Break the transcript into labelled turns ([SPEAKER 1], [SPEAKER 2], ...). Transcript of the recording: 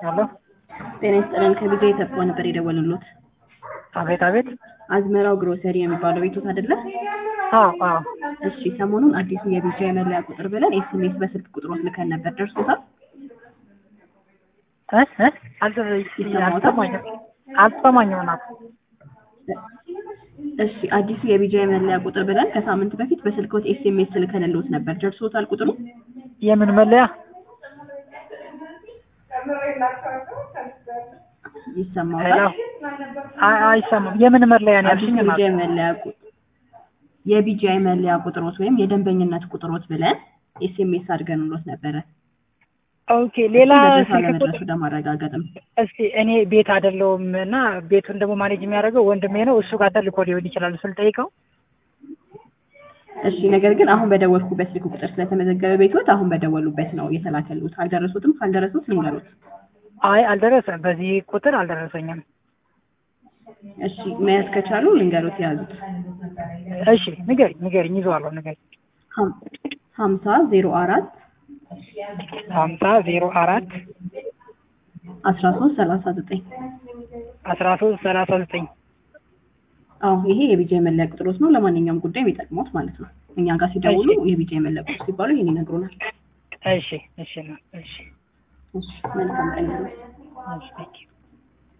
[SPEAKER 1] ሄሎ
[SPEAKER 2] ጤና ይስጥልን ከቢዛ የተባው ነበር የደወልሉት።
[SPEAKER 1] አቤት አቤት።
[SPEAKER 2] አዝመራው ግሮሰሪ የሚባለው ቤቶት አይደለ?
[SPEAKER 1] አዎ አዎ።
[SPEAKER 2] እሺ ሰሞኑን አዲሱ የቢዛ የመለያ ቁጥር ብለን ኤስኤምኤስ በስልክ ቁጥሮት ልከን ነበር። ደርሶታል?
[SPEAKER 1] እ እ አልተ- አልሰማኝም አልሰማኝም እናት።
[SPEAKER 2] እሺ አዲሱ የቢጃ የመለያ ቁጥር ብለን ከሳምንት በፊት በስልክዎት ኤስኤምኤስ ልከንልዎት ነበር። ደርሶታል ቁጥሩ?
[SPEAKER 1] የምን መለያ? ሄሎ
[SPEAKER 2] ይሰማዎታል?
[SPEAKER 1] አይ አይሰማም። የምን መለያ ነው
[SPEAKER 2] አዲሱ
[SPEAKER 1] ያልሽኝ? እናት?
[SPEAKER 2] የቢጃ የመለያ ቁጥር የቢጃ የመለያ ቁጥሮት ወይም የደንበኝነት ቁጥሮት ብለን ኤስኤምኤስ አድርገንልዎት ነበረ።
[SPEAKER 1] ኦኬ ሌላ
[SPEAKER 2] መድረስ
[SPEAKER 1] ስልክ
[SPEAKER 2] አለመድረሱ
[SPEAKER 1] ቁጥር
[SPEAKER 2] ለማረጋገጥም
[SPEAKER 1] እስኪ እኔ ቤት አይደለሁም እና ቤቱን ደግሞ ማኔጅ የሚያደርገው ወንድሜ ነው። እሱ ጋር ተልኮ ሊሆን ይችላል ስል ጠይቀው።
[SPEAKER 2] እሺ ነገር ግን አሁን በደወልኩበት ስልክ ቁጥር ስለተመዘገበ ቤቶት አሁን በደወሉበት ነው የተላከሉት። አልደረሱትም? ካልደረሱት ልንገሩት።
[SPEAKER 1] አይ አልደረሰም፣ በዚህ ቁጥር አልደረሰኝም።
[SPEAKER 2] እሺ መያዝ ከቻሉ ልንገሩት የያዙት
[SPEAKER 1] እሺ ንገሪኝ ንገሪኝ፣ ይዘዋለሁ ንገሪኝ።
[SPEAKER 2] ሀም- ሀምሳ ዜሮ አራት
[SPEAKER 1] ሀምሳ ዜሮ አራት
[SPEAKER 2] አስራ ሶስት ሰላሳ ዘጠኝ
[SPEAKER 1] አስራ ሶስት ሰላሳ ዘጠኝ
[SPEAKER 2] አዎ ይሄ የቢጃ የመለያ ቁጥሮት ነው። ለማንኛውም ጉዳይ የሚጠቅሙት ማለት ነው። እኛ ጋር ሲደውሉ የቢጃ የመለያ ቁጥር ሲባሉ ይሄን ይነግሩናል።
[SPEAKER 1] እሺ እሺ ነው እሺ
[SPEAKER 2] እሺ መልካም ቀን ይሁን።
[SPEAKER 1] እሺ ቴንኪው